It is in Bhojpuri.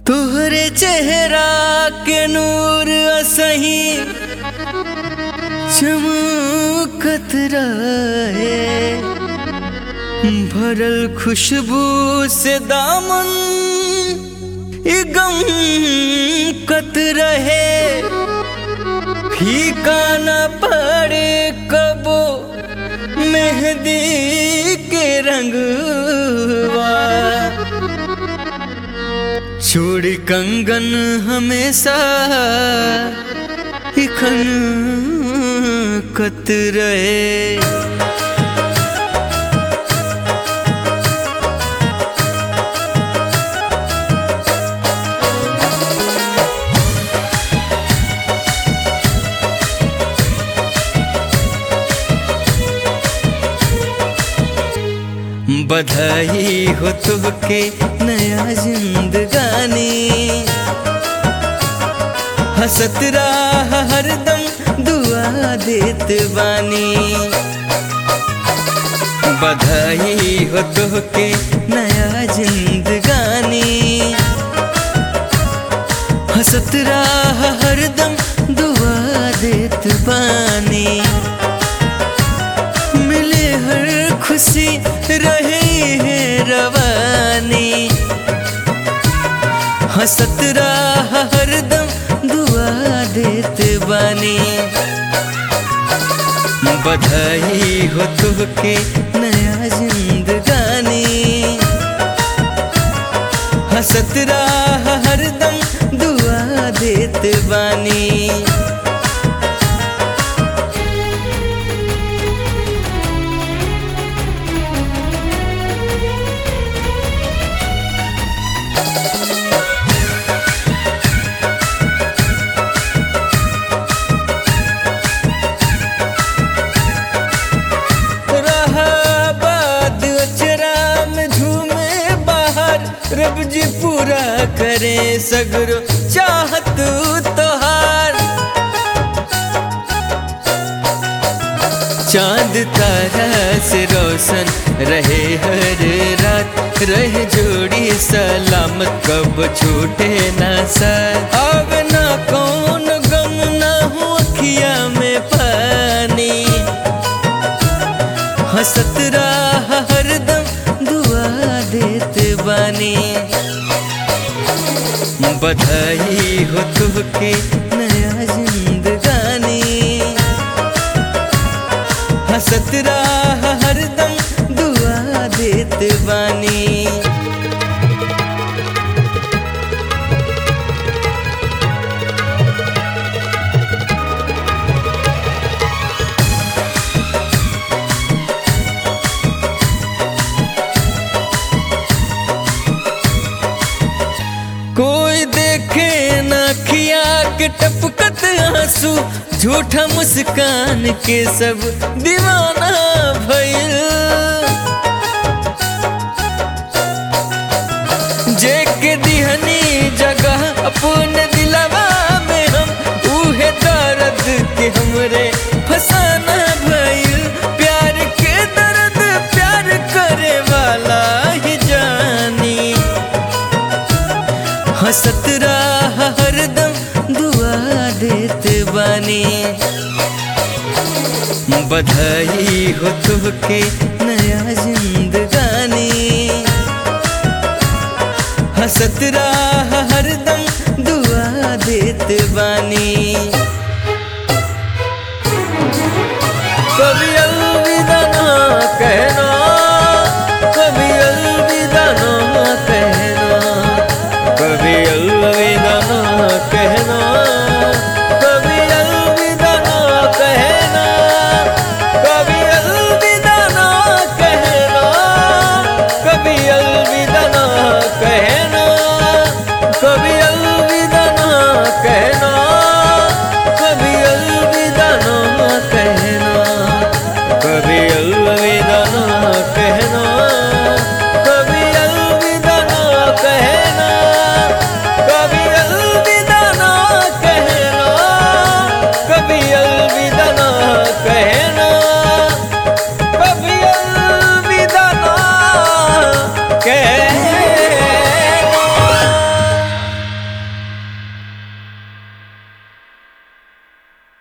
तोहरे चेहरा के नूर असही चमकत रहे भरल खुशबू से दामन ई गम कत रहे फीका न पड़े कबो मेहंदी के रंगवा छोड़ कंगन हमेशा इखन कत रहे बधाई हो तुमके नया जिंदगानी हसत राह हरदम दुआ देत बानी बधाई हो तुमके नया जिंदगानी हसत राह हरदम दुआ देत बानी मिले हर खुशी रहे है रवानी हसत राह हरदम दुआ देते बानी बधाई हो तुमके नया जिंदगानी हसत राह हरदम दुआ देते बानी रब जी पूरा करे सगरो चाहत तोहार चांद तारा से रोशन रहे हर रात रहे जोड़ी सलामत कब छूटे ना साथ अब ना कौन गम ना हो अखिया में पानी हंसत राह हरदम दुआ देते बानी बधाई हो तुमके नया जिंदगानी हंसत राह हरदम दुआ देते बानी कोई देखे ना खिया के टपकत आंसू झूठा मुस्कान के सब दीवाना भइल जे के दिहनी जगह अपने दिलवा में हम उहे दर्द के हमरे फसाना भइल प्यार के दर्द प्यार करे वाला ही जानी हंसत राह हरदम दुआ देते बानी बधाई हो तुमके नया जिंदगानी हंसत राह हरदम दुआ देते बानी कभी अलविदा ना कहना कभी अलविदा ना कहना कभी अलविदा ना कहना कभी अलविदा ना कहना कभी अलविदा ना कहना कभी अलविदा ना कहना कभी